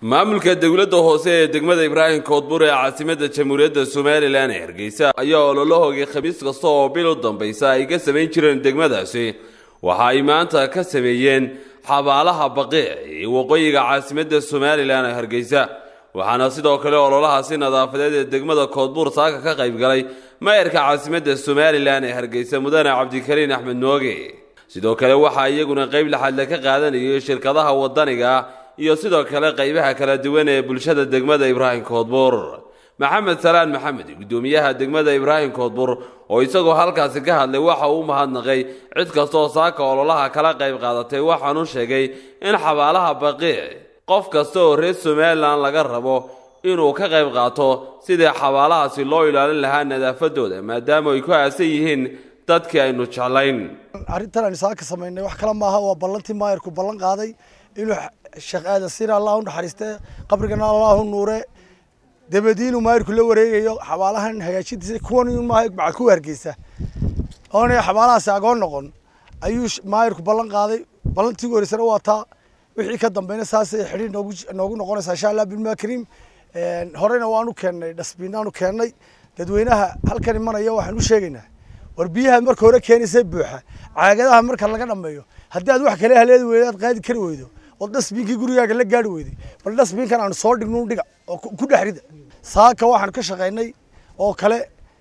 maamulka dowladda hoose ee degmada ibraahim koodbur ee caasimadda jamhuuriyadda somalilan ee hargeysa ayaa ololahoogii khamiis kasta oo bil u dambaysa ay ka samayn jireen degmadaasi waxa ay maanta ka sameeyeen xabaalaha baqiic ee waqooyiga caasimadda somalilan ee hargeysa waxaana sidoo kale ololahaasi nadaafadeed ee degmada koodbuur saaka ka qayb galay maayarka caasimadda somalilan ee hargeysa mudane cabdikariin axmed nooge sidoo kale waxaa iyaguna qayb laxadle ka qaadanayay shirkadaha wadaniga iyo sidoo kale qaybaha kala duwan ee bulshada degmada ibraahim koodbuur maxamed salaan maxamed guddoomiyaha degmada ibraahim koodbuur oo isagoo halkaasi ka hadlay waxa uu mahadnaqay cid kastaoo saaka ololaha kala qayb qaadatay waxaanuu sheegay in xabaalaha baqiic qof kasta oo reer somalilan laga rabo inuu ka qayb qaato sidii xabaalahaasi loo ilaalin lahaa nadaafadooda maadaama ay ku aasan yihiin dadkii aynu jeclayn arrintan aynu saaka samaynay wax kale maaha waa ballantii maayarku ballan qaaday inuu sheekh aadan sina allah u naxariiste qabrigana allah u nuure dabadiinuu maayarku la wareegayo xabaalahan hagaajintiisa kuwan maaha bacad ku hargeysa oonay xabaalahaasi agoon noqon ayuu maayarku ballan qaaday ballantii ugu horeysana waa taa wixii ka dambeyna saasay xidhiir noogu noogu noqonaysaa insha allah bilmaa kariim horeyna waanu keennay dhasbiinaanu keennay dadweynaha halkan imanaya waxaan u sheegaynaa war biyaha marka hore keenaysa buuxa caagadaha marka laga dhameeyo haddii aad wax kale haleedi weydo aad qaadi kari weydo oo dhasbiinkii gurigaaga la gaari weyday bal dhasbiinkan aanu soo dhigno dhiga oo ku dhex rida saaka waxaanu ka shaqaynay oo kale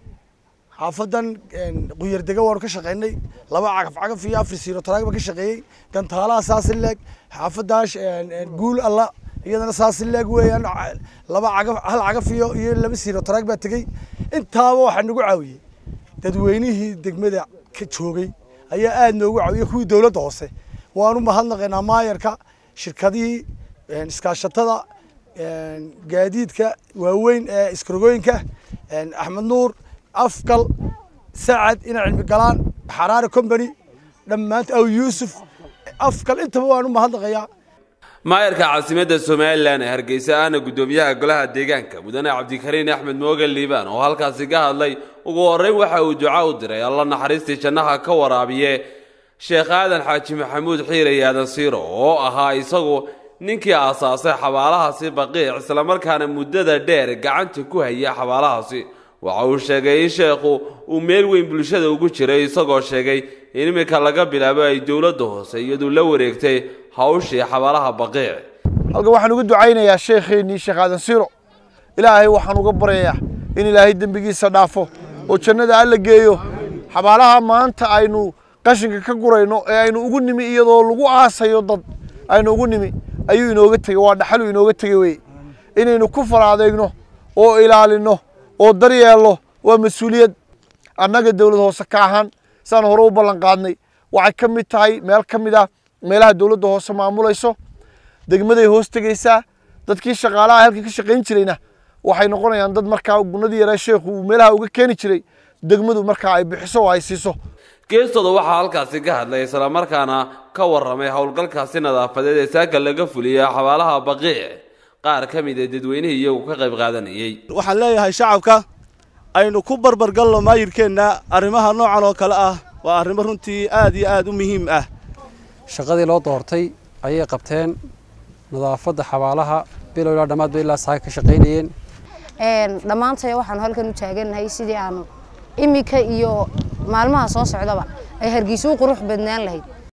xaafadan quyardega waanu ka shaqaynay laba cagaf cagaf iyo afar siiro taraag baan ka shaqeeyey gantaalaha saasi leeg xaafadaas guul alla iyadana saasi leeg weeyaan laba cagaf hal cagaf iyo iyo laba siiro taraag baa tegey intaaba waxaa nagu caawiyey dadweynihii degmada ka joogay ayaa aada noogu caawiyey kuwii dowladda hoose waanu mahadnaqaynaa maayarka shirkadihii iskaashatada gaadiidka waaweyn ee iskarogooyinka axmed nuur afgal sacad ina cilmi galaan xaraare company dhammaant aw yuusuf afgal intaba waanu mahadnaqayaa maayarka caasimadda somalilan ee hargeysa ahna guddoomiyaha golaha deegaanka mudane cabdikariin axmed mooge liibaan oo halkaasi ka hadlay ugu horreyn waxa uu duca u diray alla naxariistii jannaha ka waraabiye sheekh aadan xaaji maxamuud xiiray aadan siiro oo ahaa isagu ninkii aasaasay xabaalahaasi baqiic islamarkaana muddada dheer gacanta ku haya xabaalahaasi waxa uu sheegay in sheekhu uu meel weyn bulshada ugu jiray isagoo sheegay in iminka laga bilaabo ay dowladda hoose iyadu la wareegtay hawshii xabaalaha baqiic halkan waxaan uga ducaynayaa sheekheenii sheekh aadan siiro ilaahay waxaan uga baryayaa in ilaahay dembigiisa dhaafo oo jannada alla geeyo xabaalaha maanta aynu qashinka ka gurayno ee aynu ugu nimi iyadoo lagu aasayo dad aynu ugu nimi ayuu inooga tegey waa dhaxaluu inooga tegey weye inaynu ku faraadeegno oo ilaalino oo daryeelno waa mas-uuliyad annaga dowlad hoose ka ahaan saan hore u ballan qaadnay waxay ka mid tahay meel ka mid ah meelaha dowladda hoose maamulayso degmaday hoos tegeysaa dadkii shaqaalaha halkii ka shaqayn jirayna waxay noqonayaan dad markaa gunadii yaraa sheekhu uu meelaha uga keeni jiray degmadu markaa ay bixiso oo ay siiso geestooda waxaa halkaasi ka hadlay islamarkaana ka warramay howlgalkaasi nadaafadeed ee saaka laga fuliyey xabaalaha baqiic qaar ka mid ee dadweynihii iyagu ka qayb qaadanayey waxaan leeyahay shacabka aynu ku barbargalno maayirkeenna arrimaha noocan oo kale ah waa arrimo runtii aad iyo aad u muhiim ah shaqadii loo doortay ayay qabteen nadaafadda xabaalaha bilow ilaa dhammaadba ilaa saaka ka shaqaynayeen dhammaantay waxaanu halkan u taagannahay sidii aanu iminka iyo maalmaha soo socdaba ay hargeysa u qurux badnaan lahayd